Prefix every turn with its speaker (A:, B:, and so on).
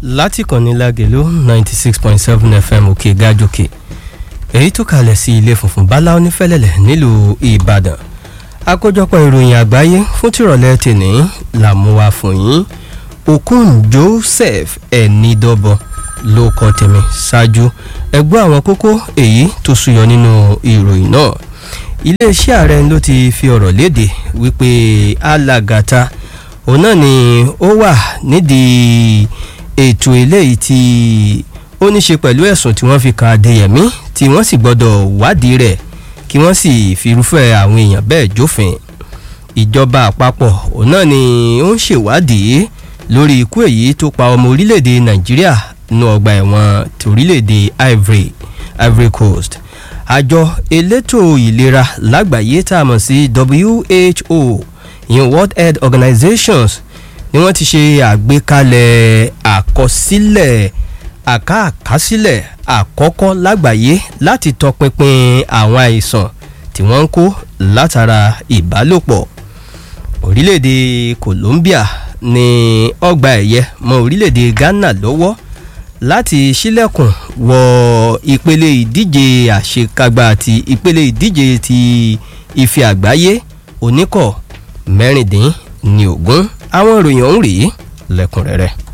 A: láti kànnì lágẹ̀lú ninety six point seven fm òkè gájòkè èyí tó kalẹ̀ sí ilé funfun bala onífẹ́lẹ́lẹ̀ nílùú ìbàdàn àkójọpọ̀ ìròyìn àgbáyé fún tìrọ̀lẹ́ tèní làmúwa fún yín okun joseph ẹ̀nìdọ́bọ ló kọ́ tèmi ṣáájú ẹgbẹ́ àwọn kókó èyí tó súyọ nínú ìròyìn náà iléeṣẹ́ ààrẹ ló ti fi ọ̀rọ̀ léde wípé alàgàtà òun náà ni ó wà nídìí ètò eléyìí tí ó ní ṣe pẹ̀lú ẹ̀sùn tí wọ́n fi kan adéyẹ̀mí tí wọ́n sì gbọ́dọ̀ wádìí rẹ̀ kí wọ́n sì firúfẹ́ àwọn èèyàn bẹ́ẹ̀ jófin ìjọba àpapọ̀ òun náà ni ó ń ṣèwádìí lórí ikú èyí tó pa ọmọ orílẹ̀-èdè nàìjíríà nínú ọgbà ẹ̀wọ̀n torílẹ̀-èdè ivory ivory coast àjọ elétò ìlera lágbàáyé tá a mọ̀ sí who ìyẹn world health organizations ni wọ́n ti ṣe àgbékalẹ̀ àkọsílẹ̀ àkáàkásílẹ̀ àkọ́kọ́ lágbàáyé láti tọpinpin àwọn àìsàn tí wọ́n ń kó látara ìbálòpọ̀ orílẹ̀-èdè Colombia ní ọgbà ẹ̀yẹ mọ́ orílẹ̀-èdè Ghana lọ́wọ́ láti ṣílẹ̀kùn wọ ìpele ìdíje àṣekágbá àti ìpele ìdíje ti ife àgbáyé oníkọ̀ mẹ́rìndín ní ogún àwọn ìròyìn ọ̀hún rèé lẹ́kùnrẹ́rẹ́.